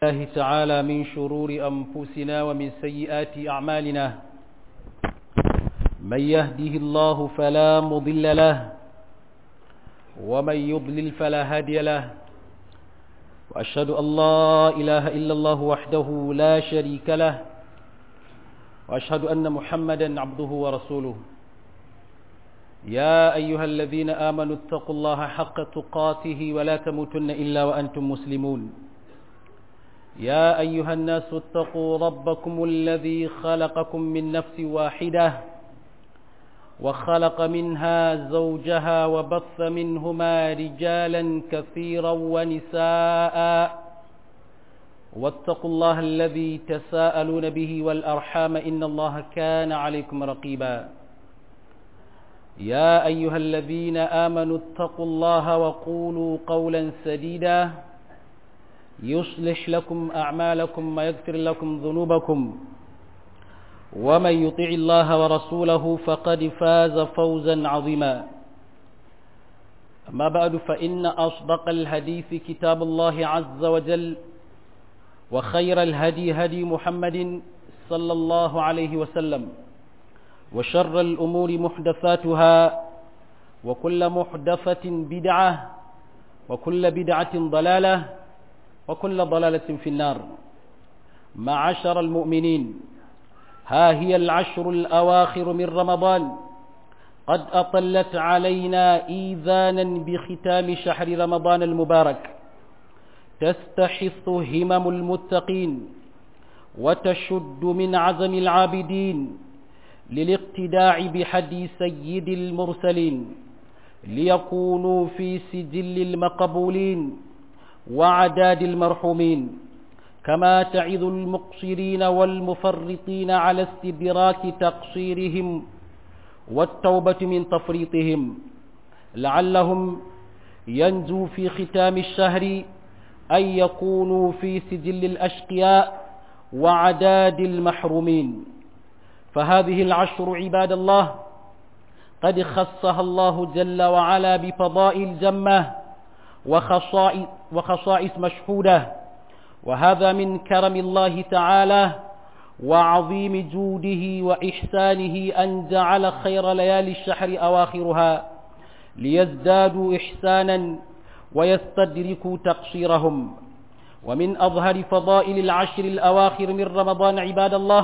الله تعالى من شرور أنفسنا ومن سيئات أعمالنا من يهده الله فلا مضل له ومن يضلل فلا هادي له وأشهد أن لا إله إلا الله وحده لا شريك له وأشهد أن محمدا عبده ورسوله يا أيها الذين آمنوا اتقوا الله حق تقاته ولا تموتن إلا وأنتم مسلمون يا أيها الناس اتقوا ربكم الذي خلقكم من نفس واحدة وخلق منها زوجها وبث منهما رجالا كثيرا ونساء واتقوا الله الذي تساءلون به والأرحام إن الله كان عليكم رقيبا يا أيها الذين آمنوا اتقوا الله وقولوا قولا سديدا يصلح لكم أعمالكم ويغفر لكم ذنوبكم ومن يطع الله ورسوله فقد فاز فوزا عظيما أما بعد فإن أصدق الحديث كتاب الله عز وجل وخير الهدي هدي محمد صلى الله عليه وسلم وشر الأمور محدثاتها وكل محدثة بدعة وكل بدعة ضلالة وكل ضلالة في النار معشر المؤمنين ها هي العشر الأواخر من رمضان قد أطلت علينا إيذانا بختام شهر رمضان المبارك تستحث همم المتقين وتشد من عزم العابدين للاقتداع بحدي سيد المرسلين ليكونوا في سجل المقبولين وعداد المرحومين كما تعظ المقصرين والمفرطين على استدراك تقصيرهم والتوبة من تفريطهم لعلهم ينجو في ختام الشهر أن يكونوا في سجل الأشقياء وعداد المحرومين فهذه العشر عباد الله قد خصها الله جل وعلا بفضائل جمه وخصائص, وخصائص مشهودة وهذا من كرم الله تعالى وعظيم جوده وإحسانه أن جعل خير ليالي الشهر أواخرها ليزدادوا إحسانا ويستدركوا تقصيرهم ومن أظهر فضائل العشر الأواخر من رمضان عباد الله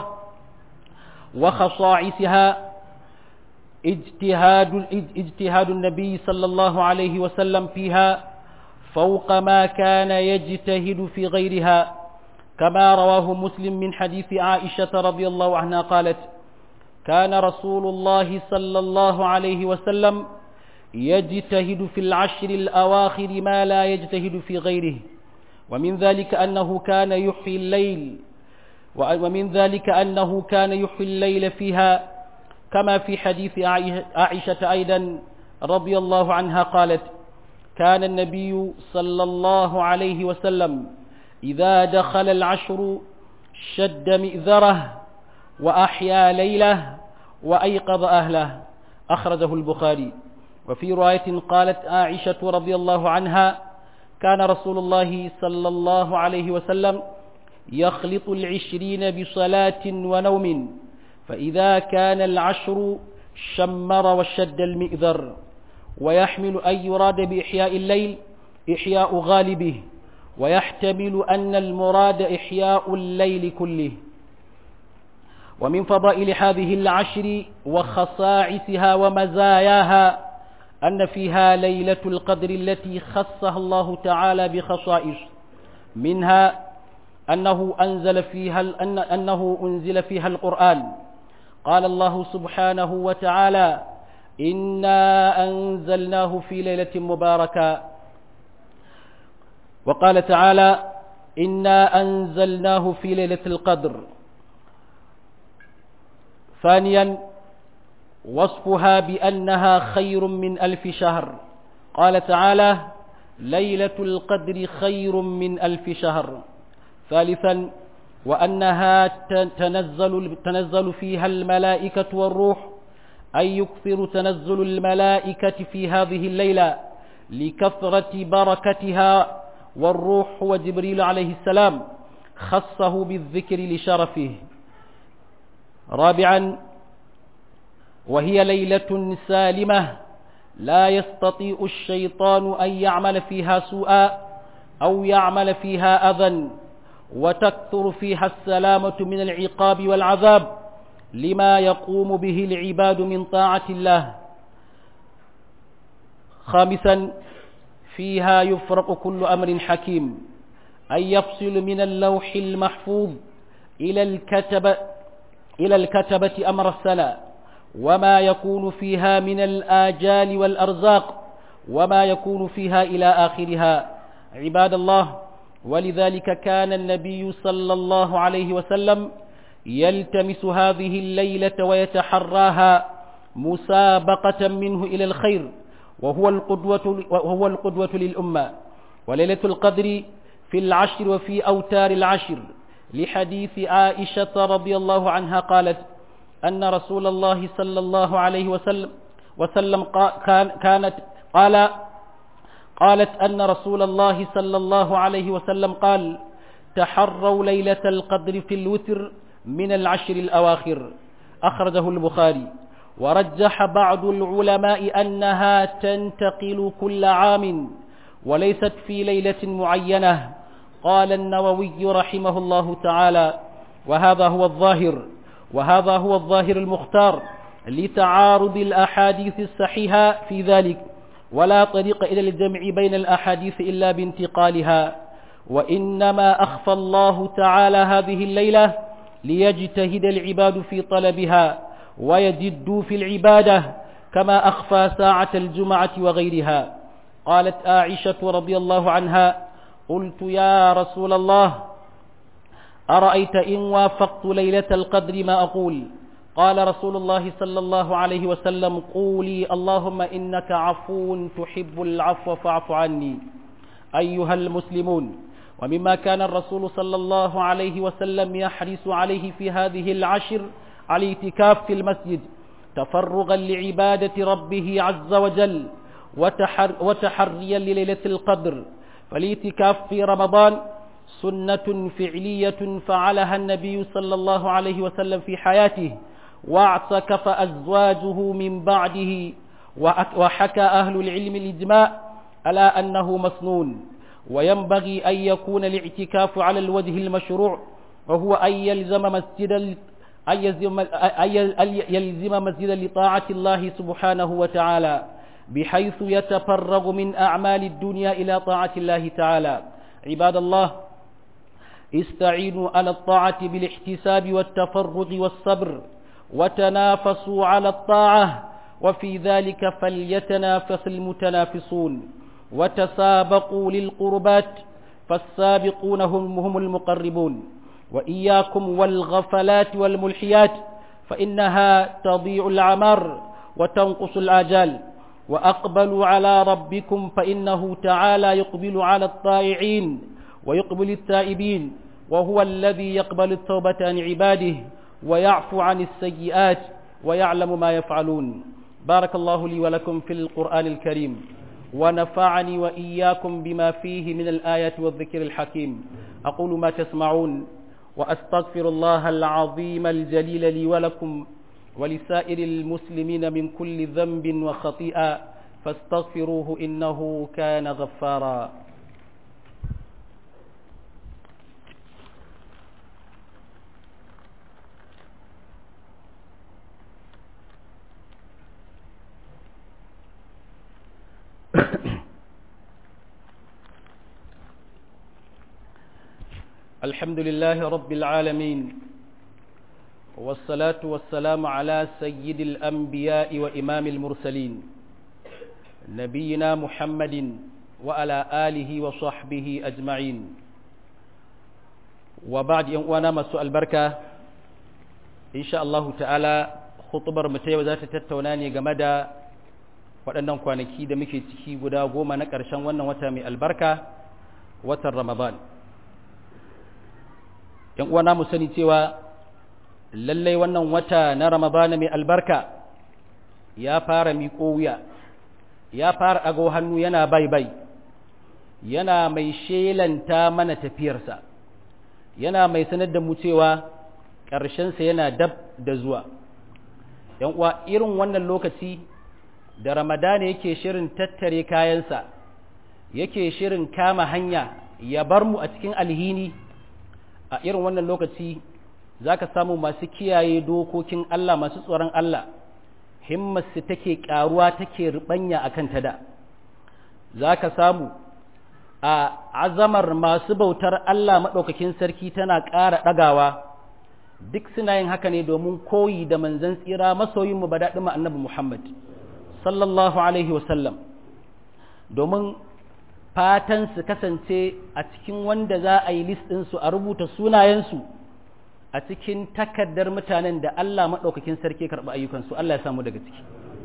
وخصائصها اجتهاد, اجتهاد النبي صلى الله عليه وسلم فيها فوق ما كان يجتهد في غيرها كما رواه مسلم من حديث عائشة رضي الله عنها قالت كان رسول الله صلى الله عليه وسلم يجتهد في العشر الأواخر ما لا يجتهد في غيره ومن ذلك أنه كان يحيي الليل ومن ذلك أنه كان يحيي الليل فيها كما في حديث عائشة أيضا رضي الله عنها قالت كان النبي صلى الله عليه وسلم إذا دخل العشر شد مئذره وأحيا ليله وأيقظ أهله أخرجه البخاري وفي رواية قالت عائشة رضي الله عنها كان رسول الله صلى الله عليه وسلم يخلط العشرين بصلاة ونوم فإذا كان العشر شمر وشد المئذر ويحمل أن يراد بإحياء الليل إحياء غالبه ويحتمل أن المراد إحياء الليل كله ومن فضائل هذه العشر وخصائصها ومزاياها أن فيها ليلة القدر التي خصها الله تعالى بخصائص منها أنه أنزل فيها أن أنه أنزل فيها القرآن قال الله سبحانه وتعالى إنا أنزلناه في ليلة مباركة وقال تعالى إنا أنزلناه في ليلة القدر ثانيا وصفها بأنها خير من ألف شهر قال تعالى ليلة القدر خير من ألف شهر ثالثا وأنها تنزل, تنزل فيها الملائكة والروح أي يكثر تنزل الملائكة في هذه الليلة لكثرة بركتها والروح هو جبريل عليه السلام خصه بالذكر لشرفه رابعا وهي ليلة سالمة لا يستطيع الشيطان أن يعمل فيها سوءا أو يعمل فيها أذى وتكثر فيها السلامة من العقاب والعذاب لما يقوم به العباد من طاعة الله خامسا فيها يفرق كل أمر حكيم أن يفصل من اللوح المحفوظ إلى الكتب إلى الكتبة أمر السنة وما يكون فيها من الآجال والأرزاق وما يكون فيها إلى آخرها عباد الله ولذلك كان النبي صلى الله عليه وسلم يلتمس هذه الليلة ويتحراها مسابقة منه إلى الخير وهو القدوة, وهو القدوة للأمة وليلة القدر في العشر وفي أوتار العشر لحديث عائشة رضي الله عنها قالت أن رسول الله صلى الله عليه وسلم وسلم كانت قال قالت أن رسول الله صلى الله عليه وسلم قال تحروا ليلة القدر في الوتر من العشر الأواخر أخرجه البخاري ورجح بعض العلماء أنها تنتقل كل عام وليست في ليلة معينة قال النووي رحمه الله تعالى وهذا هو الظاهر وهذا هو الظاهر المختار لتعارض الأحاديث الصحيحة في ذلك ولا طريق إلى الجمع بين الأحاديث إلا بانتقالها وإنما أخفى الله تعالى هذه الليلة ليجتهد العباد في طلبها ويجدوا في العبادة كما أخفى ساعة الجمعة وغيرها قالت عائشة رضي الله عنها قلت يا رسول الله أرأيت إن وافقت ليلة القدر ما أقول قال رسول الله صلى الله عليه وسلم قولي اللهم إنك عفو تحب العفو فاعف عني أيها المسلمون ومما كان الرسول صلى الله عليه وسلم يحرص عليه في هذه العشر على اعتكاف في المسجد تفرغا لعبادة ربه عز وجل وتحر وتحريا لليلة القدر فالاعتكاف في رمضان سنة فعلية فعلها النبي صلى الله عليه وسلم في حياته واعتكف أزواجه من بعده وحكى أهل العلم الإجماع على أنه مسنون وينبغي أن يكون الاعتكاف على الوجه المشروع وهو أن يلزم مسجدا أن يلزم, أن يلزم مسجدا لطاعة الله سبحانه وتعالى بحيث يتفرغ من أعمال الدنيا إلى طاعة الله تعالى عباد الله استعينوا على الطاعة بالاحتساب والتفرغ والصبر وتنافسوا على الطاعة وفي ذلك فليتنافس المتنافسون وتسابقوا للقربات فالسابقون هم, هم المقربون وإياكم والغفلات والملحيات فإنها تضيع العمر وتنقص الآجال وأقبلوا على ربكم فإنه تعالى يقبل على الطائعين ويقبل التائبين وهو الذي يقبل التوبة عن عباده ويعفو عن السيئات ويعلم ما يفعلون بارك الله لي ولكم في القرآن الكريم ونفعني وإياكم بما فيه من الآيات والذكر الحكيم أقول ما تسمعون وأستغفر الله العظيم الجليل لي ولكم ولسائر المسلمين من كل ذنب وخطيئة فاستغفروه إنه كان غفارا الحمد لله رب العالمين والصلاة والسلام على سيد الأنبياء وإمام المرسلين نبينا محمد وعلى آله وصحبه أجمعين وبعد وانا مسوء البركة إن شاء الله تعالى خطبر متى وذات تتوناني جمدا waɗannan kwanaki da muke ciki guda goma na ƙarshen wannan wata mai albarka watan ramadan ‘yan uwana mu sani cewa lallai wannan wata na ramadana mai albarka ya fara miƙo wuya ya fara ago hannu yana bai bai yana mai shelanta mana tafiyarsa yana mai sanar da mu cewa ƙarshensa yana dab da zuwa ‘yan uwa irin wannan lokaci da ramadana yake shirin tattare kayansa yake shirin kama hanya ya bar mu a cikin alhini a irin wannan lokaci za ka samu masu kiyaye dokokin Allah masu tsoron Allah himmarsu take ƙaruwa take rubanya a kan da za ka samu a azamar masu bautar Allah maɗaukakin sarki tana ƙara ɗagawa duk suna yin haka ne domin koyi da manzan tsira masoyinmu ba daɗin annabi Muhammad sallallahu Alaihi wasallam domin fatan su kasance a cikin wanda za a yi listinsu a rubuta sunayensu a cikin takardar mutanen da Allah maɗaukakin sarki karɓi ayyukansu Allah ya samu daga ciki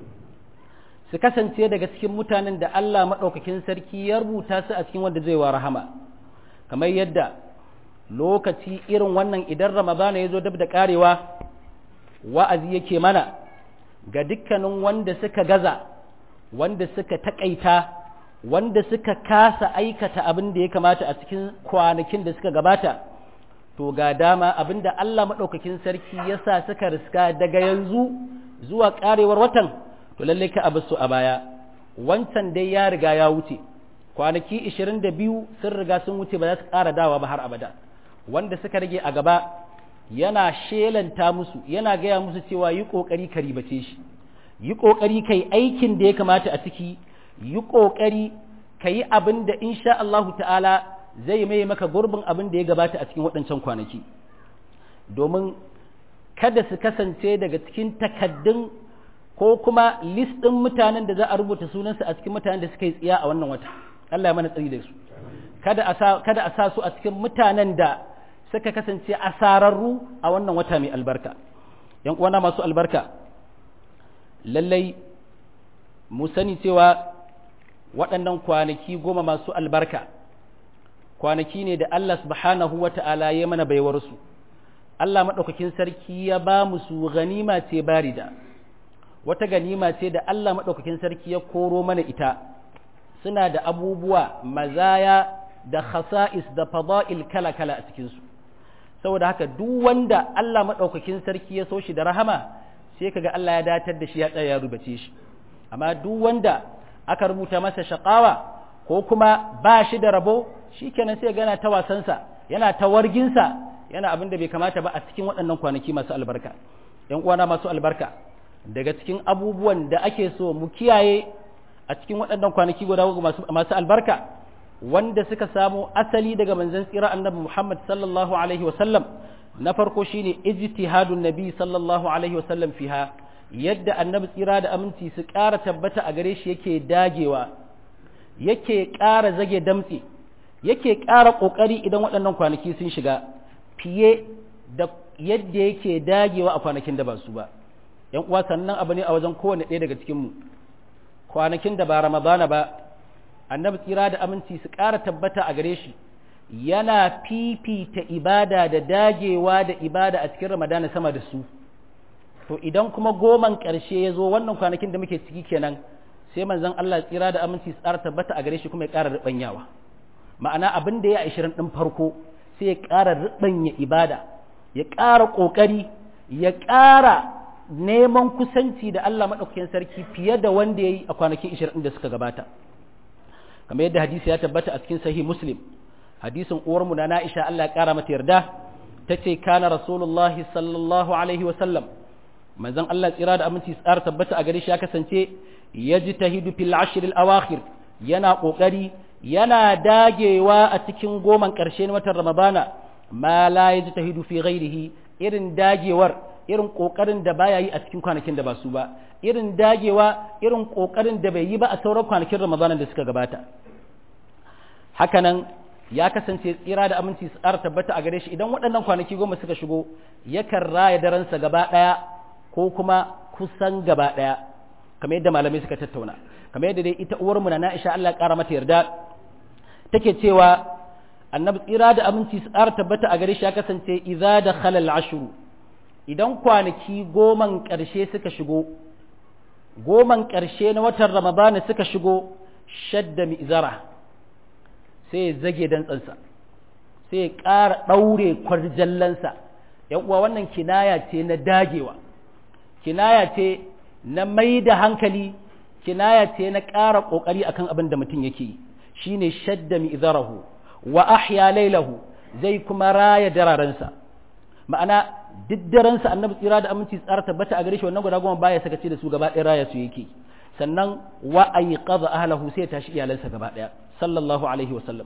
su kasance daga cikin mutanen da Allah maɗaukakin sarki ya rubuta su a cikin wanda zai wa rahama kamar yadda lokaci irin wannan idan ramadana ya zo dab da ƙarewa wa'azi yake mana ga dukkanin wanda suka gaza wanda suka taƙaita wanda suka kasa aikata abin da ya kamata a cikin kwanakin da suka gabata to ga dama abin da Allah maɗaukakin sarki ya sa suka riska daga yanzu zuwa ƙarewar watan to lallai ka abu su a baya wancan dai ya riga ya wuce kwanaki 22 sun riga sun wuce ba za su ƙara dawa ba har abada wanda suka rage a gaba yana shelanta musu yana gaya musu cewa yi ƙoƙari ka ribace shi yi ƙoƙari ka yi aikin da ya kamata a ciki yi ƙoƙari ka yi abin da insha Allahu ta'ala zai mai maka gurbin abin da ya gabata a cikin waɗancan kwanaki domin kada su kasance daga cikin takaddun ko kuma list ɗin mutanen da za a rubuta sunansu a cikin mutanen da suka yi tsiya a wannan wata Allah ya mana tsari da su kada a sa kada a sa su a cikin mutanen da suka kasance asararru a wannan wata mai albarka yan uwana masu albarka lallai mu sani cewa waɗannan kwanaki goma masu albarka kwanaki ne da Allah subhanahu wa ta'ala ya mana baiwarsu Allah maɗaukakin sarki ya ba mu su ganima ce barida wata ganima ce da Allah maɗaukakin sarki ya koro mana ita suna da abubuwa mazaya da khasa'is da fada'il kala-kala a cikinsu saboda haka duk wanda Allah maɗaukakin sarki ya so shi da rahama sai kaga Allah ya datar da shi ya tsaya ya rubace shi amma duk wanda aka rubuta masa shakawa ko kuma ba shi da rabo shikenan sai gana ta wasansa yana ta warginsa yana abin da bai kamata ba a cikin waɗannan kwanaki masu albarka ‘yan uwana masu albarka daga cikin abubuwan da ake so mu kiyaye a cikin waɗannan kwanaki guda masu, masu albarka wanda suka samo asali daga manzon tsira annabi Muhammad sallallahu alaihi wasallam na farko shine ijtihadun nabi sallallahu alaihi wasallam fiha yadda annabi tsira da aminci su ƙara tabbata a gare shi yake dagewa yake ƙara zage damtse yake ƙara ƙoƙari idan waɗannan kwanaki sun shiga fiye da yadda yake dagewa a kwanakin da ba su ba ‘yan uwa sannan abu ne a wajen kowane ɗaya daga cikinmu kwanakin da ba ramadana ba annabi tsira da aminci su ƙara tabbata a gare shi yana fifita ibada da dagewa da ibada a cikin ramadana sama da su to idan kuma goman ƙarshe ya zo wannan kwanakin da muke ciki kenan sai manzon Allah tsira da aminci su ƙara tabbata a gare shi kuma ya ƙara riɓanyawa ma'ana abin da ya ashirin ɗin farko sai ya ƙara riɓanya ibada ya ƙara ƙoƙari ya ƙara neman kusanci da Allah maɗaukakin sarki fiye da wanda ya yi a kwanakin ashirin da suka gabata kamar yadda hadisi ya tabbata a cikin sahih muslim hadisin uwarmu na na'isha Allah ya ƙara mata yarda ta ce kana rasulullahi sallallahu alaihi wa sallam manzon Allah tsira da aminci tsara tabbata a gare shi ya kasance ya ji tahidu fil ashr al awakhir yana ƙoƙari yana dagewa a cikin goman ƙarshe na watan Ramadana ma la yajtahidu fi ghairihi irin dagewar irin kokarin da baya yi a cikin kwanakin da ba su ba irin dagewa irin kokarin da bai yi ba a sauran kwanakin Ramadana da suka gabata hakanan ya kasance tsira da aminci su ƙara tabbata a gare shi idan waɗannan kwanaki goma suka shigo yakan raya daransa gaba ɗaya ko kuma kusan gaba ɗaya kamar yadda malamai suka tattauna kamar yadda dai ita uwarmu na Aisha Allah ya ƙara mata yarda take cewa annabi tsira da aminci su ƙara tabbata a gare shi ya kasance idza da khalal ashru idan kwanaki goman ƙarshe suka shigo goman ƙarshe na watan ramadana suka shigo shadda mi'zara sai ya zage dantsansa sai ya ƙara ɗaure kwarjallansa ‘yan uwa wannan kinaya ce na dagewa kinaya ce na mai da hankali kinaya ce na ƙara ƙoƙari akan abin da mutum yake yi shine shadda mi'zarahu wa ahya lailahu zai kuma raya dararensa ma'ana duk daransa annabi tsira da aminci tsara tabbata a gare shi wannan guda goma baya sakaci da su gaba ɗaya raya su yake sannan wa ayqadha ahlahu sai tashi iyalansa gaba ɗaya sallallahu alaihi wasallam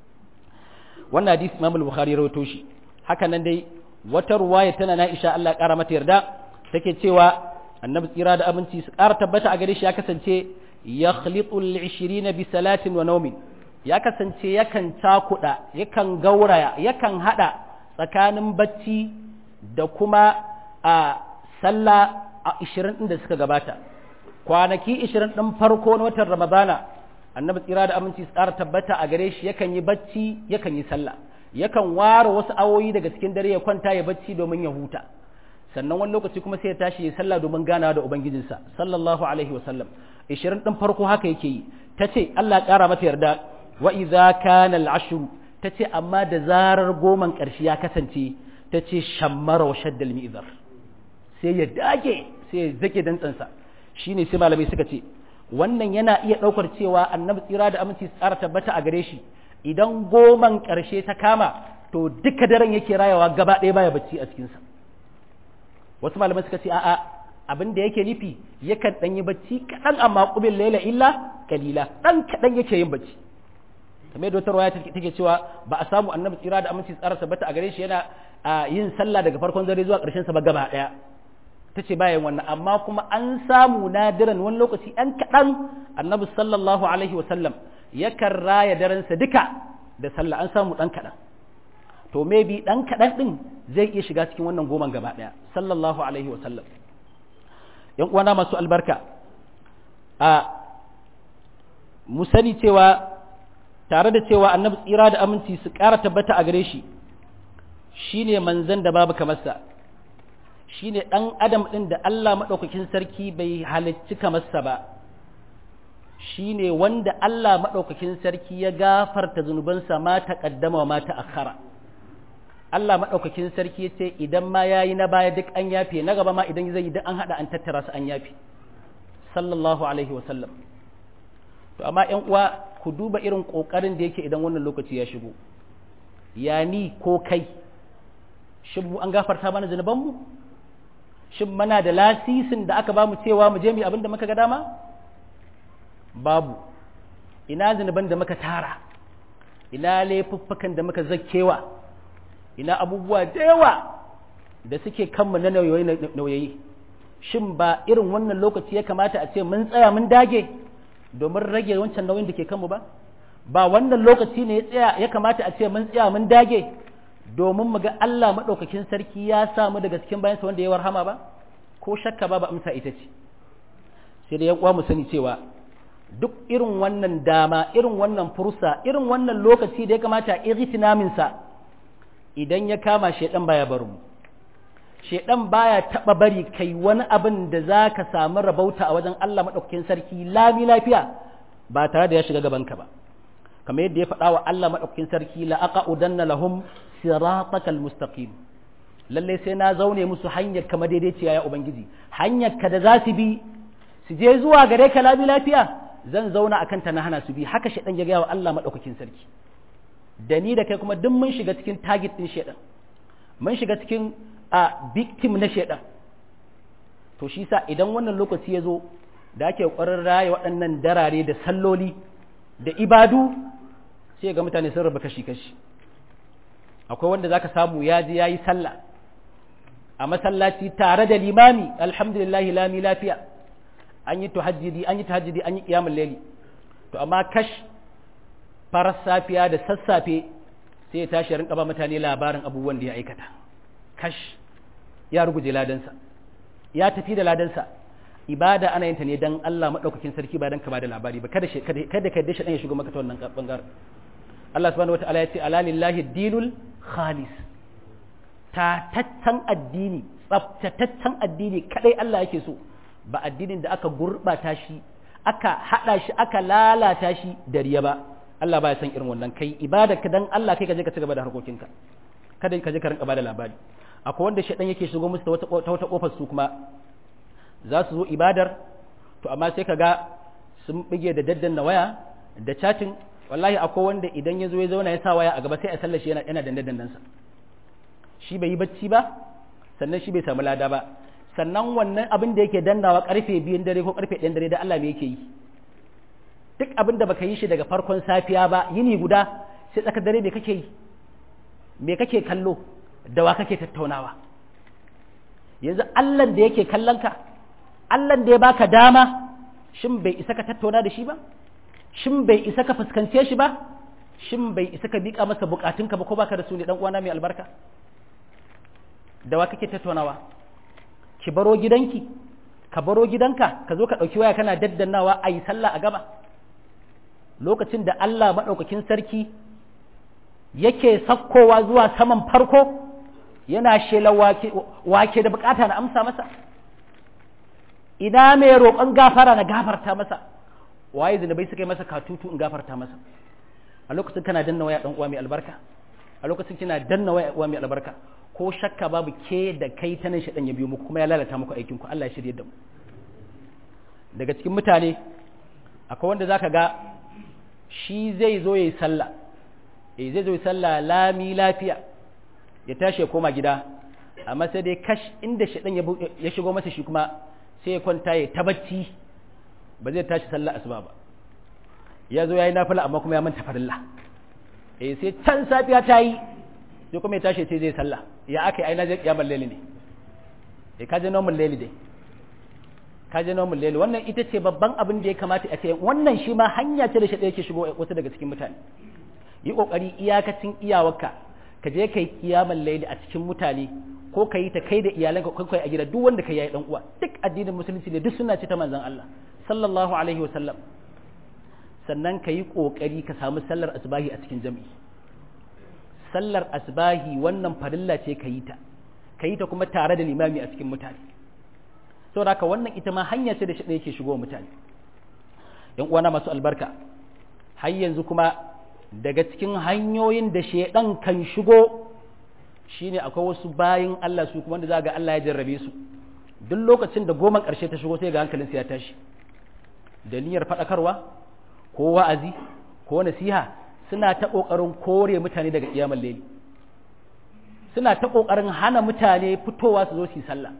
wannan hadisi Imam al-Bukhari rawaito shi haka nan dai wata ruwaya tana na Aisha Allah ƙara mata yarda take cewa annabi tsira da aminci su ƙara tabbata a gare shi ya kasance yakhlitu al-20 bi salatin wa nawmin ya kasance yakan cakuɗa yakan gauraya yakan hada tsakanin bacci da kuma a sallah a 20 din da suka gabata kwanaki 20 din farko na watan ramadana annabi tsira da aminci su ƙara tabbata a gare shi yakan yi bacci yakan yi sallah yakan ware wasu awoyi daga cikin dare ya kwanta ya bacci domin ya huta sannan wani lokaci kuma sai ya tashi ya sallah domin ganawa da ubangijinsa sallallahu alaihi wasallam 20 din farko haka yake yi tace Allah ya ƙara mata yarda wa idza kana al-ashr tace amma da zarar goman ƙarshe ya kasance tace shammara wa shaddal mi'zar sai ya dage sai ya zake dantsansa shine sai malamai suka ce wannan yana iya ɗaukar cewa annabi tsira da aminci tsara tabbata a gare shi idan goman ƙarshe ta kama to duka daren yake rayawa gaba ɗaya baya bacci a cikinsa wasu malamai suka ce a'a abin da yake nufi yakan ɗan yi bacci kaɗan amma ƙubin laila illa kalila ɗan kaɗan yake yin bacci kamar yadda wata rawaya take cewa ba a samu annabi tsira da aminci tsara tabbata a gare shi yana yin sallah daga farkon dare zuwa ƙarshen sa ba gaba ɗaya ta ce bayan wannan amma kuma an samu nadiran wani lokaci ɗan kaɗan annabi sallallahu alaihi wasallam yakan raya darensa duka da sallah an samu ɗan kaɗan to maybe ɗan kaɗan ɗin zai iya shiga cikin wannan goman gaba ɗaya sallallahu alaihi wasallam yan uwana masu albarka a mu sani cewa tare da cewa annabi tsira da aminci su ƙara tabbata a gare shi shine manzan da babu kamarsa shi ne ɗan adam ɗin da Allah maɗaukakin sarki bai halicci kamarsa ba shi ne wanda Allah maɗaukakin sarki ya gafarta zunubansa ma ta ƙaddama wa ma ta akhara Allah maɗaukakin sarki ya ce idan ma ya yi na baya duk an yafe na gaba ma idan zai yi duk an haɗa an tattara su an yafe sallallahu alaihi wa sallam to amma ƴan uwa ku duba irin ƙoƙarin da yake idan wannan lokaci ya shigo ya ni ko kai shin mu an gafarta mana zunubanmu shin mana da lasisin da aka ba mu cewa mu je mu abin da muka ga dama babu ina zunuban da muka tara ina laifuffukan da muka zakkewa ina abubuwa da yawa da suke kanmu na nauyayi shin ba irin wannan lokaci ya kamata a ce mun tsaya mun dage domin rage wancan nauyin da ke kanmu ba ba wannan lokaci ne ya tsaya ya kamata a ce mun tsaya mun dage domin mu ga Allah maɗaukakin sarki ya samu daga cikin bayansa wanda ya warhama ba ko shakka ba ba amsa ita ce sai da uwa mu sani cewa duk irin wannan dama irin wannan fursa irin wannan lokaci da ya kamata a ightinamin sa idan ya kama shedan baya barin mu shedan baya taba bari kai wani abin da zaka samu rabauta a wajen Allah maɗaukakin sarki lami lafiya ba tare da ya shiga gaban ka ba kamar yadda ya faɗa wa Allah maɗaukakin sarki la aqudanna lahum siratakal mustaqim lalle sai na zaune musu hanyar kama daidaiciya ya ubangiji hanyar ka da za su bi su je zuwa gare ka labi lafiya zan zauna akan ta na hana su bi haka shaɗan ya gaya wa Allah maɗaukakin sarki da ni da kai kuma duk mun shiga cikin target ɗin shaɗan mun shiga cikin a victim na shaɗan to shi sa idan wannan lokaci ya zo da ake ƙwarar raya waɗannan darare da salloli da ibadu sai ga mutane sun raba kashi-kashi akwai wanda zaka samu ya je yayi sallah a masallaci tare da limami alhamdulillah lami lafiya an yi tahajjudi an yi tahajjudi an yi qiyamul layli to amma kash farar safiya da sassafe sai ya tashi rinka ba mutane labarin abubuwan da ya aikata kash ya ruguje ladansa ya tafi da ladansa ibada ana yin ta ne dan Allah madaukakin sarki ba dan ka ba da labari ba kada kada ka dashi dan ya shigo maka ta wannan bangaren Allah subhanahu wataala ya ce ala lillahi dinul khalis tataccen addini tsaftataccen addini kadai Allah yake so ba addinin da aka gurbata shi aka hada shi aka lalata shi da riya ba Allah baya san irin wannan kai ibada ka dan Allah kai ka je ka ci gaba da harkokinka kada ka je ka rinka bada labari akwai wanda shedan yake shigo musu ta wata kofar su kuma za su zo ibadar to amma sai ka ga sun bige da daddan na waya da chatting wallahi akwai wanda idan ya zo ya zauna ya sa waya a gaba sai a sallashi yana yana dandan dandansa shi bai yi bacci ba sannan shi bai samu lada ba sannan wannan abin da yake dannawa karfe biyun dare ko karfe ɗayan dare da Allah me yake yi duk abin da baka yi shi daga farkon safiya ba yini guda sai tsakar dare me kake yi me kake kallo da wa kake tattaunawa yanzu Allah da yake kallon ka Allah da ya baka dama shin bai isa ka tattauna da shi ba shin bai isa ka fuskance shi ba shin bai isa ka miƙa masa bukatunka ba ko baka da su ne dan uwana mai albarka da wa kake tattaunawa ki baro gidanki ka baro gidanka ka zo ka ɗauki waya kana daddannawa a yi sallah a gaba lokacin da Allah maɗaukakin sarki yake sakkowa zuwa saman farko yana shela wake da bukata na amsa masa ina mai roƙon gafara na gafarta masa waye zinabai suka yi masa katutu in gafarta masa a lokacin kana danna waya ɗan uwa mai albarka a lokacin kina danna waya uwa mai albarka ko shakka babu ke da kai ta nan shaɗan ya biyo muku kuma ya lalata muku aikinku Allah ya shirye da mu daga cikin mutane akwai wanda zaka ga shi zai zo yayi sallah eh zai zo yayi sallah lami lafiya ya tashi ya koma gida amma sai dai kash inda shaɗan ya shigo masa shi kuma sai ya kwanta ya tabacci ba zai tashi sallah asuba ba ya zo yayi nafila amma kuma ya manta farilla eh sai can safiya ta yi sai kuma ya tashi sai zai sallah ya aka yi aina zai kiyamar laili ne ya kaje nomin laili dai kaje nomin laili wannan ita ce babban abin da ya kamata a ce wannan shi ma hanya ce da shi yake shigo wasu daga cikin mutane yi kokari iyakacin iyawarka ka je kai kiyamar laili a cikin mutane ko ka yi ta kai da iyalanka ko kai a gida duk wanda ka yi dan uwa duk addinin musulunci ne duk suna ce ta manzon Allah sallallahu alaihi wasallam sannan ka yi kokari ka samu sallar asbahi a cikin jami'i sallar asbahi wannan farilla ce ka yi ta ka yi ta kuma tare da limami a cikin mutane saboda haka wannan ita ma hanya ce da shi yake shigo mutane yan uwana masu albarka har yanzu kuma daga cikin hanyoyin da shedan kan shigo shine akwai wasu bayin Allah su kuma wanda za ga Allah ya jarrabe su duk lokacin da goma ƙarshe ta shigo sai ga hankalinsu ya tashi da niyyar faɗakarwa ko wa'azi ko nasiha suna ta ƙoƙarin kore mutane daga ƙiyamar laili suna ta ƙoƙarin hana mutane fitowa su zo su yi sallah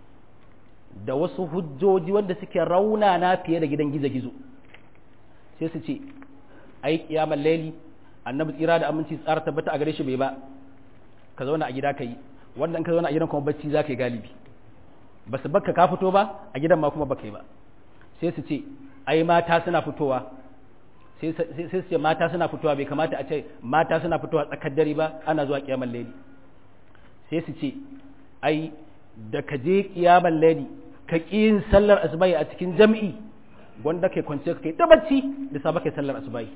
da wasu hujjoji wanda suke raunana fiye da gidan gizo-gizo sai su ce ai ƙiyamar laili annabi tsira da aminci tsara tabbata a gare shi bai ba ka zauna a gida ka yi wannan ka zauna a gidan kuma bacci za ka yi galibi ba su bakka ka fito ba a gidan ma kuma baka yi ba sai su ce ai mata suna fitowa sai su ce mata suna fitowa bai kamata a ce mata suna fitowa tsakar dare ba ana zuwa kiyamar laili sai su ce ai da ka je kiyamar laili ka ƙi yin sallar asubai a cikin jam'i wanda kai kwance ka kai ta bacci da sa kai sallar asubai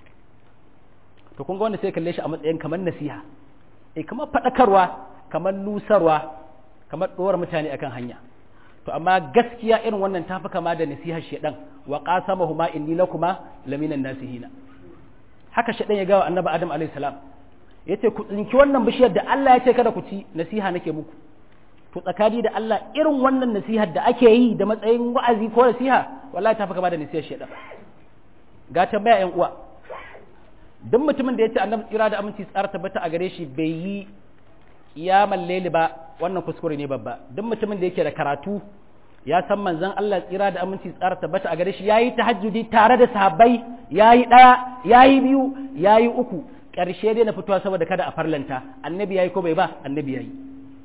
to kun ga wanda sai kalle shi a matsayin kamar nasiha eh kamar faɗakarwa kamar nusarwa kamar ɗora mutane akan hanya to amma gaskiya irin wannan tafi kama da nasihar shedan wa qasamahuma inni lakuma laminan nasihina haka shedan ya gawa annabi adam alayhi salam yace ku tsinki wannan bishiyar da Allah ya ce kada ku ci nasiha nake muku to tsakani da Allah irin wannan nasihar da ake yi da matsayin wa'azi ko nasiha wallahi tafi kama da nasihar shedan ga tambaya yan uwa duk mutumin da yace annabi tsira da aminci tsara tabbata a gare shi bai yi kiyamal laili ba wannan kuskure ne babba duk mutumin da yake da karatu ya san manzon Allah tsira da aminci tsara tabbata a gare shi yayi tahajjudi tare da sahabbai yayi daya yayi biyu yayi uku karshe dai na fitowa saboda kada a farlanta annabi yayi ko bai ba annabi yayi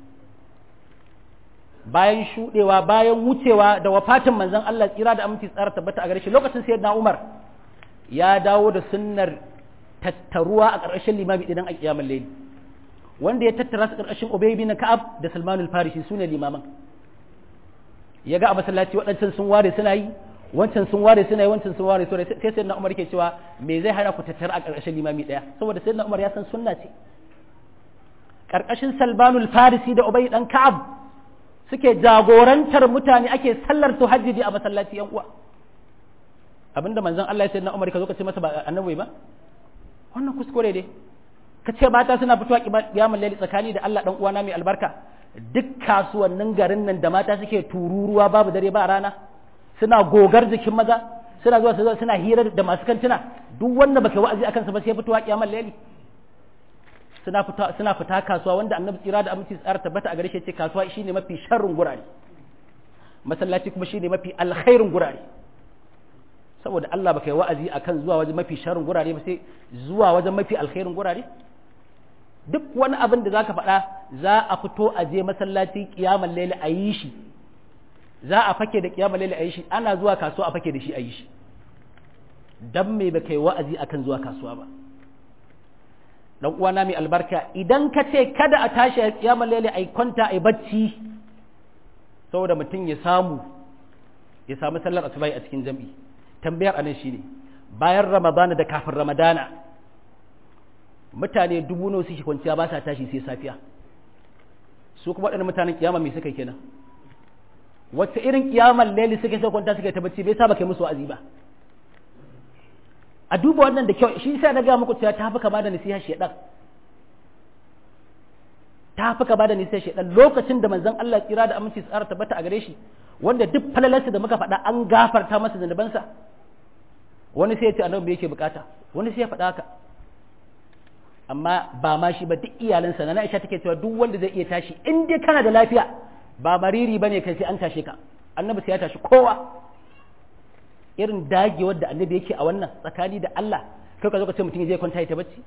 bayan shudewa bayan wucewa da wafatin manzon Allah tsira da aminci tsara tabbata a gare shi lokacin sayyidina Umar ya dawo da sunnar tattaruwa a ƙarƙashin limami idan a kiyamar laili wanda ya tattara su ƙarƙashin Ubay bin Ka'ab da Salman al-Farisi sune limaman ya ga a masallaci waɗancan sun ware suna yi wancan sun ware suna yi wancan sun ware suna sai sai na Umar ke cewa me zai hana ku tattara a ƙarƙashin limami ɗaya saboda sai na Umar ya san sunna ce ƙarƙashin Salman al-Farisi da Ubay dan Ka'ab suke jagorantar mutane ake sallar tuhajjudi a masallaci yan uwa abinda manzon Allah ya sai na Umar ka zo ka ce masa ba annabi ba wannan kuskure ne ka ce mata suna fitowa kiyamul laili tsakani da Allah dan uwana mai albarka duk kasuwannin garin nan da mata suke tururuwa babu dare ba rana suna gogar jikin maza suna zuwa suna hira da masu kantuna duk wanda baka wa'azi akan sa ba sai fitowa kiyamul laili suna fita suna fita kasuwa wanda annabi tsira da aminci tsara tabbata a gare shi ce kasuwa shine mafi sharrin gurare masallaci kuma shine mafi alkhairin gurare saboda Allah baka yi wa'azi akan zuwa wajen mafi sharrin gurare ba sai zuwa wajen mafi alkhairin gurare duk wani abin da zaka faɗa za a fito a je masallaci kiyamar laili a yi shi za a fake da kiyamar laili a yi shi ana zuwa kasuwa a fake da shi a yi shi dan me baka yi wa'azi akan zuwa kasuwa ba dan uwana mai albarka idan ka ce kada a tashi a kiyamar laili a kwanta a bacci saboda mutum ya samu ya samu sallar asubai a cikin jam'i tambayar anan shine bayan ramadana da kafin ramadana mutane dubu nawa suke kwanciya ba sa tashi sai safiya su kuma waɗannan mutanen kiyama mai suka kenan wacce irin kiyamar laili suka sai kwanta suka ta bacci bai sa baka musu wa'azi ba a duba wannan da kyau shi sai na ga muku cewa ta fi kama da nasiha shedan ta fi kama da nasiha shedan lokacin da manzon Allah tsira da aminci tsara tabbata a gare shi wanda duk falalarsa da muka faɗa an gafarta masa zanubansa wani sai ya ce annabi yake bukata wani sai ya faɗa haka amma ba ma shi ba duk iyalansa na Aisha take cewa duk wanda zai iya tashi in dai kana da lafiya ba mariri bane kai sai an tashe ka annabi sai ya tashi kowa irin dagewar da annabi yake a wannan tsakani da Allah kai ka zo ka ce mutum zai kwanta ya ta bacci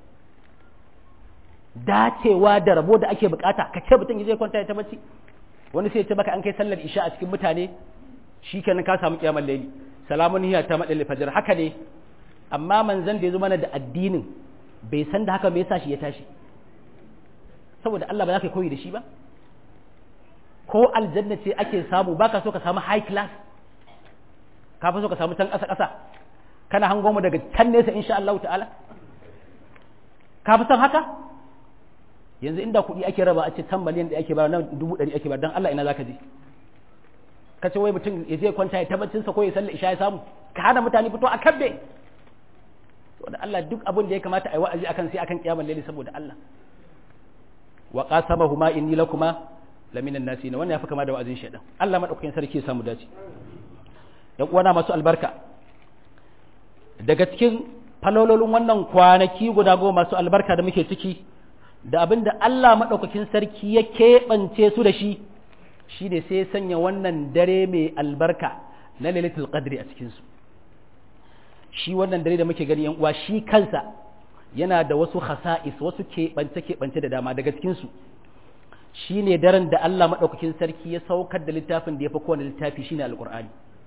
dacewa da rabo da ake bukata ka ce mutum zai kwanta ya ta bacci wani sai ya ce maka an kai sallar isha a cikin mutane shikenan ka samu kiyamar laili salamun hiya ta madal fajr haka ne amma manzon da ya zo mana da addinin bai san da haka me yasa shi ya tashi saboda Allah ba za ka koyi da shi ba ko aljanna ce ake samu baka so ka samu high class ka fi so ka samu can ƙasa ƙasa kana hango mu daga can nesa insha Allah ta'ala ka fi son haka yanzu inda kuɗi ake raba a ce can miliyan da ake ba nan dubu ɗari ake ba don Allah ina zaka je ka ce wai mutum ya je kwanta ya tabbacin sa ko ya sallar isha ya samu ka hana mutane fito a kabbe saboda Allah duk abin da ya kamata a yi wa'azi akan sai akan kiyamar laili saboda Allah wa qasamahuma inni lakuma laminan nasina wannan ya fi kama da wa'azin shaidan Allah madaukakin sarki ya samu dace ‘yan uwana masu albarka daga cikin falololin wannan kwanaki guda goma masu albarka da muke ciki da abin da Allah maɗaukakin sarki ya keɓance su da shi shi ne sai sanya wannan dare mai albarka na lailatul qadri a cikinsu shi wannan dare da muke gani ‘yan uwa shi kansa yana da wasu khasa'is wasu keɓance-keɓance da dama daga cikinsu shi ne daren da Allah maɗaukakin sarki ya saukar da littafin da ya fi kowane littafi shine alƙur'ani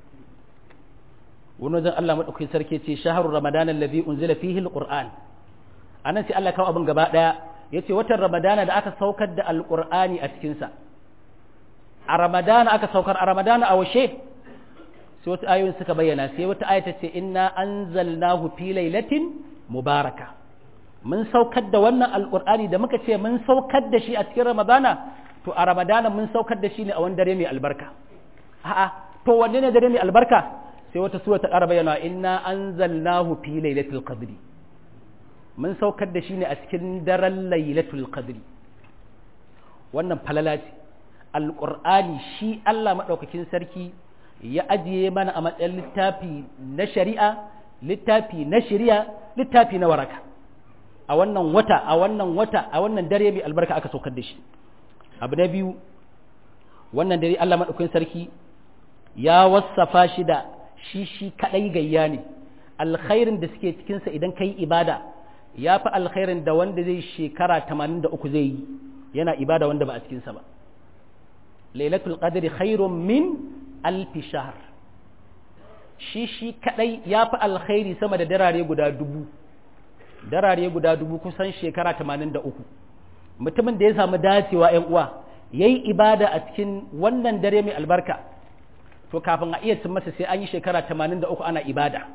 wani wajen Allah maɗaukakin sarki ce shaharu ramadan allazi unzila fihi alquran anan sai Allah kawo abin gaba daya yace watan ramadana da aka saukar da alqur'ani a cikin sa a ramadana aka saukar a ramadana a washe sai wata ayoyin suka bayyana sai wata aya ta ce inna anzalnahu fi lailatin mubaraka mun saukar da wannan alqur'ani da muka ce mun saukar da shi a cikin ramadana to a ramadana mun saukar da shi ne a wani dare mai albarka a'a to wanne ne dare mai albarka sai wata sura ta ƙara bayyana inna anzalnahu fi lailatul qadri mun saukar da shi ne a cikin daren lailatul qadri wannan falala ce alqur'ani shi Allah madaukakin sarki ya ajiye mana a matsayin littafi na shari'a littafi na shari'a littafi na waraka a wannan wata a wannan wata a wannan dare mai albarka aka saukar da shi abu na biyu wannan dare Allah madaukakin sarki ya wassafa shi da shi shi kadai gayya ne alkhairin da suke cikinsa idan ka yi ibada ya fi alkhairin da wanda zai shekara 83 zai yi yana ibada wanda ba a cikinsa ba lailatul qadri khairun min alfi shahr shi shi kadai ya fi alkhairi sama da darare guda dubu darare guda dubu kusan shekara 83 mutumin da ya samu dacewa yan uwa yayi ibada a cikin wannan dare mai albarka to kafin a iya cin masa sai an yi shekara 83 ana ibada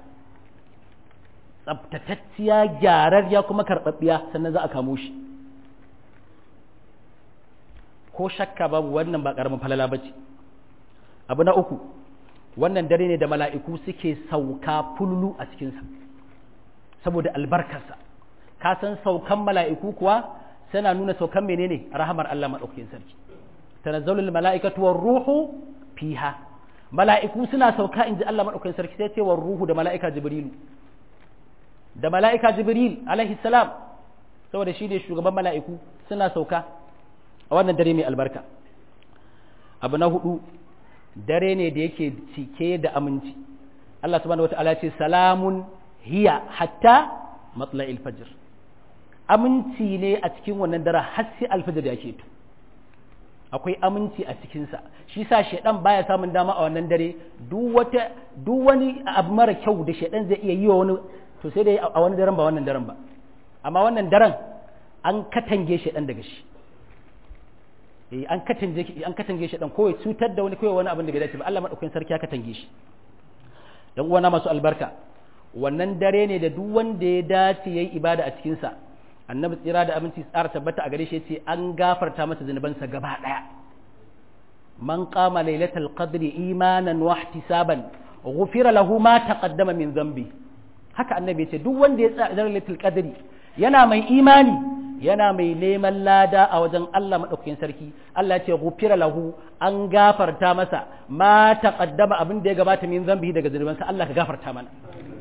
tsabtatacciya gyararriya kuma karɓaɓɓiya sannan za a kamo shi ko shakka babu wannan ba ƙaramin falala ba ce abu na uku wannan dare ne da mala'iku suke sauka fululu a cikinsa saboda albarkarsa ka san saukan mala'iku kuwa suna nuna saukan menene rahamar Allah madaukakin sarki tanazzalul mala'ikatu war ruhu fiha mala'iku suna sauka inji Allah madaukakin sarki sai ce war ruhu da mala'ika jibrilu da mala'ika jibril alaihi salam saboda shi ne shugaban mala'iku suna sauka a wannan dare mai albarka abu na hudu dare ne da yake cike da aminci Allah subhanahu wata'ala ce salamun hiya hatta matla'il fajr aminci ne a cikin wannan dare har sai alfajir da yake to akwai aminci a cikinsa shi sa shaidan baya samun dama a wannan dare duk wata duk wani abu mara kyau da shaidan zai iya yi wa wani to sai dai a wani daren ba wannan daren ba amma wannan daren an katange shaidan daga shi eh an katange an katange shaidan ko ya cutar da wani ko wani abin da bai dace ba Allah madaukakin sarki ya katange shi dan uwana masu albarka wannan dare ne da duk wanda ya dace yayi ibada a cikin sa annabi tsira da abinci tsara tabbata a gare shi yace an gafarta masa zunubansa gaba daya man qama lailatul qadri imanan wa ihtisaban ghufira lahu ma taqaddama min dhanbi haka annabi yace duk wanda ya tsaya lailatul qadri yana mai imani yana mai neman lada a wajen Allah madaukakin sarki Allah ya ce ghufira lahu an gafarta masa ma taqaddama abin da ya gabata min dhanbi daga zunubansa Allah ka gafarta mana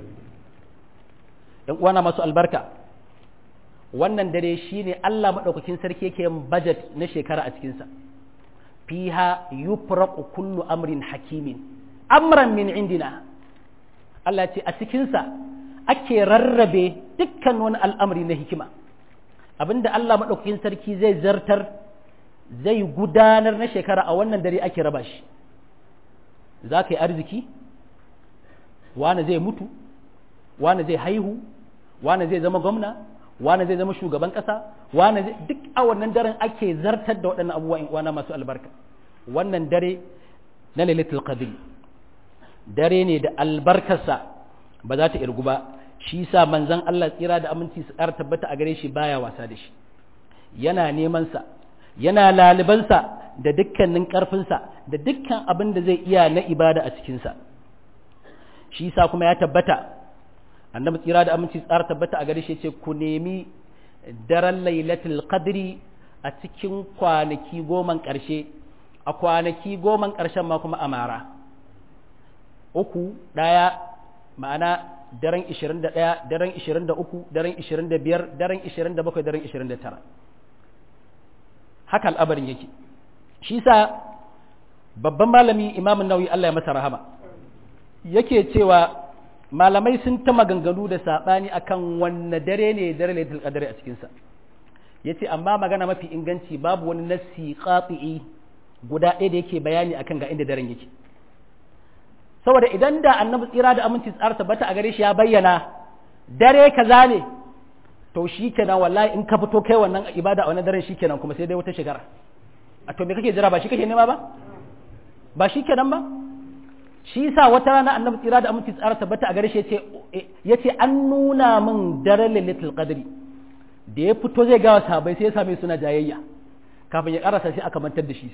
dan uwana masu albarka wannan dare shine Allah maɗaukakin sarki yake yin budget na shekara a cikinsa fiha yufraqu kullu amrin hakimin amran min indina Allah ce a cikinsa ake rarrabe dukkan wani al'amari na hikima abinda Allah maɗaukakin sarki zai zartar zai gudanar na shekara a wannan dare ake raba shi za ka yi arziki wane zai mutu wane zai haihu wane zai zama gwamna wane zai zama shugaban ƙasa wane zai duk a wannan daren ake zartar da waɗannan abubuwa in wana masu albarka wannan dare na lailatul qadr dare ne da albarkarsa ba za ta irgu ba shi sa manzon Allah tsira da aminci su ƙara tabbata a gare shi baya wasa da shi yana neman sa yana lalibansa da dukkanin ƙarfinsa da dukkan abin da zai iya na ibada a cikinsa shi sa kuma ya tabbata annabi tsira da aminci tsara tabbata a gare shi ce ku nemi daren lailatul qadri a cikin kwanaki goman ƙarshe a kwanaki goman ƙarshen ma kuma amara uku ɗaya ma'ana daren 21 daren 23 daren 25 daren 27 daren 29 haka al'abarin yake shi sa babban malami imamun nauyi Allah ya masa rahama yake cewa malamai sun ta maganganu da saɓani akan wanne dare ne dare lailatul qadr a cikinsa yace amma magana mafi inganci babu wani nassi qati'i guda ɗaya da yake bayani akan ga inda daren yake saboda idan da annabi tsira da aminci tsara tabbata a gare shi ya bayyana dare kaza ne to shikenan wallahi in ka fito kai wannan ibada a wannan daren shikenan kuma sai dai wata shekara a to me kake jira ba shi kake nema ba ba shikenan ba shi sa wata rana annabi tsira da aminci tsara tabbata a gare shi yace an nuna min daren lailatul qadri da ya fito zai gawa sahabbai sai ya same suna jayayya kafin ya karasa sai aka mantar da shi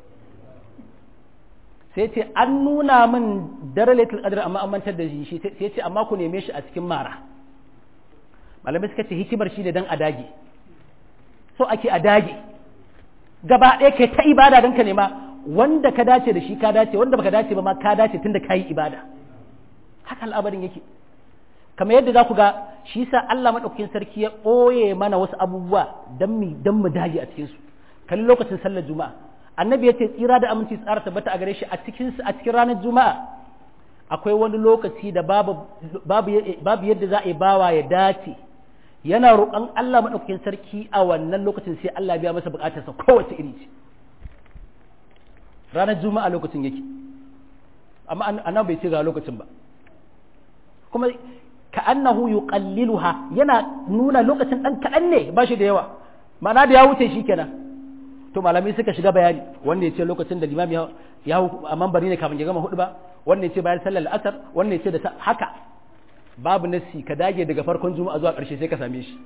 sai ce an nuna min daren lailatul qadri amma an mantar da shi sai ya ce amma ku neme shi a cikin mara malamai suka ce hikimar shi ne dan a dage so ake a dage gaba ɗaya kai ta ibada don ka nema wanda ka dace da shi ka dace wanda baka dace ba ma ka dace tunda ka yi ibada haka al'amarin yake kamar yadda za ku ga shi sa Allah maɗaukakin sarki ya ɓoye mana wasu abubuwa don mu don mu dage a cikinsu kalli lokacin sallar juma'a annabi ya ce tsira da aminci tsara tabbata a gare shi a cikin a cikin ranar juma'a akwai wani lokaci da babu babu babu yadda za a yi bawa ya dace yana roƙon Allah maɗaukakin sarki a wannan lokacin sai Allah biya masa buƙatarsa kowace iri ce ranar juma'a lokacin yake amma annabi bai ce ga lokacin ba kuma ka annahu yuqalliluha yana nuna lokacin dan kaɗan ne ba shi da yawa ma'ana da ya wuce shi kenan to malamai suka shiga bayani wanda ya ce lokacin da limami ya hau a mambari ne kafin ya gama hudu ba wanda ya ce bayan sallar asar wanda ya ce da haka babu nassi ka dage daga farkon juma'a zuwa ƙarshe sai ka same shi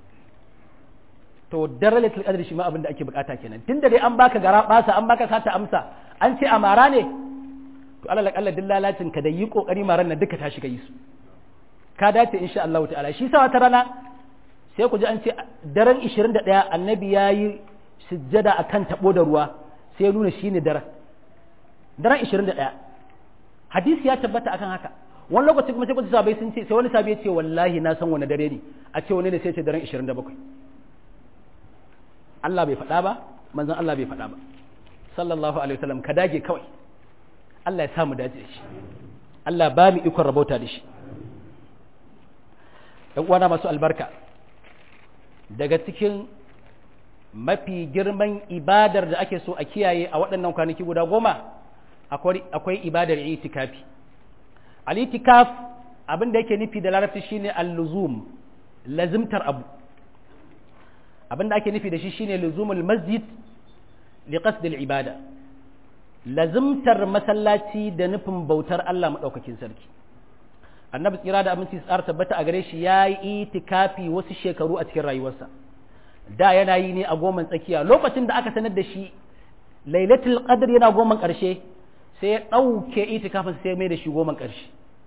to daralatul qadr shi ma abin da ake bukata kenan tunda dai an baka gara basa an baka sata amsa an ce amara ne to alal akalla din lalacin ka da yi kokari maran nan duka ta shiga yi su ka dace insha Allah ta'ala shi sa wata rana sai ku ji an ce daren 21 annabi ya yi sujjada a kan taɓo da ruwa sai ya nuna shi ne daren daren 21 hadisi ya tabbata akan haka wani lokaci kuma sai ku ji sabai sun ce sai wani sabi ya ce wallahi na san wani dare ne a ce wani ne sai ce daren 27 Allah bai faɗa ba manzon Allah bai faɗa ba sallallahu alaihi wasallam ka dage kawai Allah ya samu dace da shi Allah ba mu ikon rabauta da shi ‘yan uwana masu albarka daga cikin mafi girman ibadar da ake so a kiyaye a waɗannan kwanaki guda goma akwai ibadar itikafi al-itikaf abin da yake nufi da larabci shine al-luzum lazimtar abu abin da ake nufi da shi shine luzumul masjid li qasd al-ibada lazimtar masallaci da nufin bautar Allah madaukakin sarki annabi tsira da aminci tsara tabbata a gare shi ya yi itikafi wasu shekaru a cikin rayuwarsa da yana yi ne a goman tsakiya lokacin da aka sanar da shi lailatul qadr yana goman ƙarshe sai ya ɗauke itikafin sai mai da shi goman ƙarshe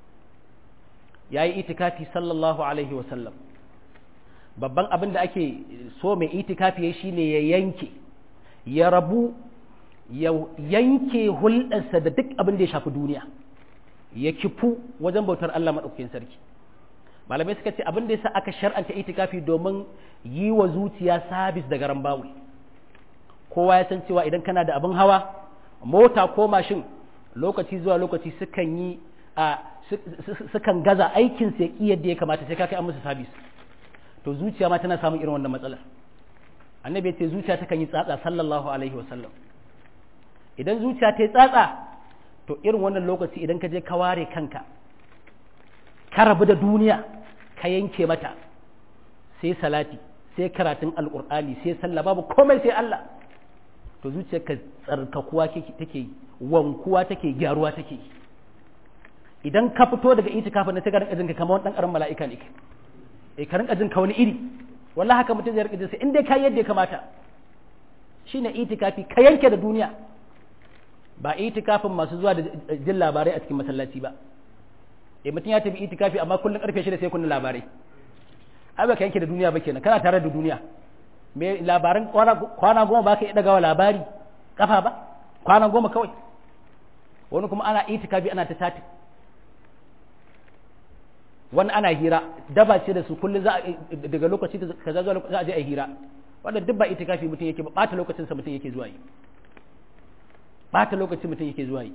ya yi itikafi sallallahu alaihi wasallam babban abin da ake so mai itikafi ya shi ne ya yanke ya rabu ya yanke hulɗarsa da duk abin da ya shafi duniya ya kifu wajen bautar Allah maɗaukakin sarki malamai suka ce abin da yasa aka shar'anta itikafi domin yi wa zuciya sabis da garan bawul kowa ya san cewa idan kana da abin hawa mota ko mashin lokaci zuwa lokaci sukan yi a sukan gaza aikin su ya yadda ya kamata sai ka kai an musu sabis to zuciya ma tana samun irin wannan matsalar annabi ya ce zuciya takan yi tsatsa sallallahu alaihi wasallam idan zuciya ta yi tsatsa to irin wannan lokaci idan ka je ka ware kanka ka rabu da duniya ka yanke mata sai salati sai karatun alkur'ani sai sallah babu komai sai Allah to zuciyarka tsarkakuwa take yi wankuwa take gyaruwa take yi idan ka fito daga itikafin na sai ka rinka jin ka kamar wani dan karan mala'ika ne eh ka rinka jin ka wani iri wallahi haka mutum zai rinka jin sai in dai ka yadda ya kamata shine itikafi ka yanke da duniya ba itikafin masu zuwa da jin labarai a cikin masallaci ba eh mutum ya tafi itikafi amma kullun karfe shida sai kunna labarai ai ba ka yanke da duniya ba kenan kana tare da duniya me labaran kwana goma ba ka iya dagawa labari kafa ba kwana goma kawai wani kuma ana itikafi ana ta tati wani ana hira daba ce da su kullum za daga lokaci kaza zuwa za a je a hira wanda duk ba itikafi mutum yake ba bata lokacin sa mutum yake zuwa yi bata lokacin mutum yake zuwa yi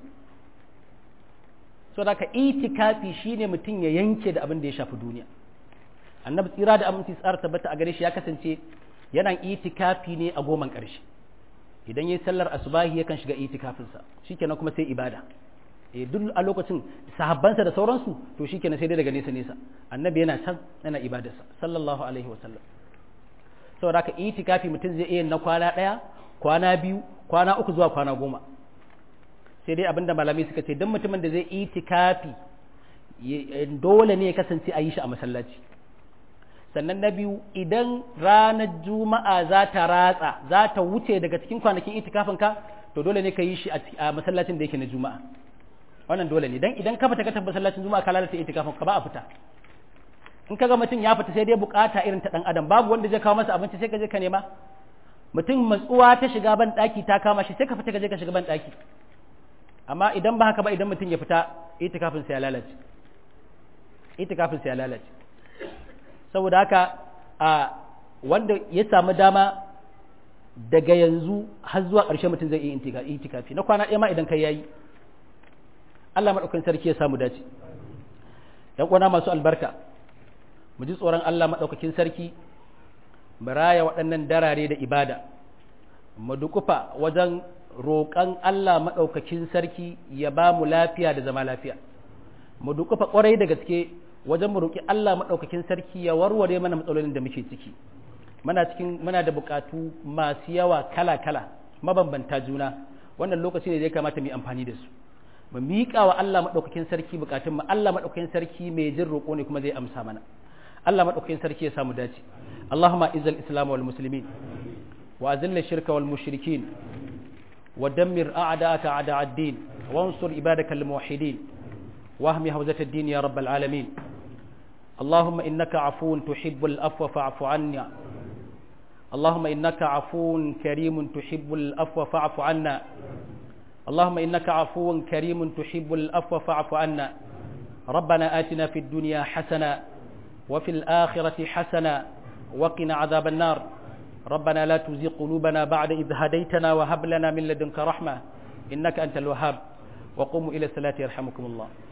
so da ka itikafi shine mutum ya yanke da abin da ya shafi duniya annabi tsira da aminci tsara tabbata a gare shi ya kasance yana itikafi ne a goman ƙarshe idan yayi sallar asubahi yakan shiga itikafinsa shikenan kuma sai ibada eh duk a lokacin sahabbansa da sauransu to shikenan sai dai daga nesa nesa annabi yana can yana ibadarsa sallallahu alaihi wasallam saboda haka itikafi mutum zai iya na kwana ɗaya kwana biyu kwana uku zuwa kwana goma sai dai abinda malamai suka ce don mutumin da zai itikafi dole ne ya kasance a yi shi a masallaci sannan na biyu idan ranar juma'a za ta ratsa za ta wuce daga cikin kwanakin itikafin ka to dole ne ka yi shi a masallacin da yake na juma'a wannan dole ne dan idan ka fita ka tafi masallacin juma'a ka lalata itikafin ka ba a fita in ka ga mutum ya fita sai dai bukata irin ta dan adam babu wanda zai kawo masa abinci sai ka je ka nema mutum matsuwa ta shiga ban daki ta kama shi sai ka fita ka je ka shiga ban daki amma idan ba haka ba idan mutum ya fita itikafin sa ya lalace itikafin sa ya lalace saboda haka a wanda ya samu dama daga yanzu har zuwa ƙarshe mutum zai iya itikafi na kwana ɗaya ma idan kai yayi Allah maɗaukakin sarki ya samu dace ‘yan uwana masu albarka mu ji tsoron Allah maɗaukakin sarki mu raya waɗannan darare da ibada mu dukufa wajen roƙon Allah maɗaukakin sarki ya ba mu lafiya da zama lafiya mu dukufa ƙwarai da gaske wajen mu roƙi Allah maɗaukakin sarki ya warware mana matsalolin da muke ciki muna cikin muna da buƙatu masu yawa kala-kala mabambanta juna wannan lokaci ne da ya kamata mu yi amfani da su mu miƙa wa Allah maɗaukakin sarki buƙatun mu Allah maɗaukakin sarki mai jin roƙo ne kuma zai amsa mana Allah maɗaukakin sarki ya samu dace Allahumma izal islam wal muslimin wa azil shirka wal mushrikin wa dammir a'da'aka a'da' ad-din wa ansur ibadaka al muwahhidin wa ahmi hawzat ad-din ya rabbal alamin اللهم إنك عفو تحب الأفو فاعف عنا اللهم إنك عفو كريم تحب الأفو فاعف عنا اللهم إنك عفو كريم تحب الأفو فاعف عنا ربنا آتنا في الدنيا حسنة وفي الآخرة حسنة وقنا عذاب النار ربنا لا تزغ قلوبنا بعد إذ هديتنا وهب لنا من لدنك رحمة إنك أنت الوهاب وقوموا إلى الصلاة يرحمكم الله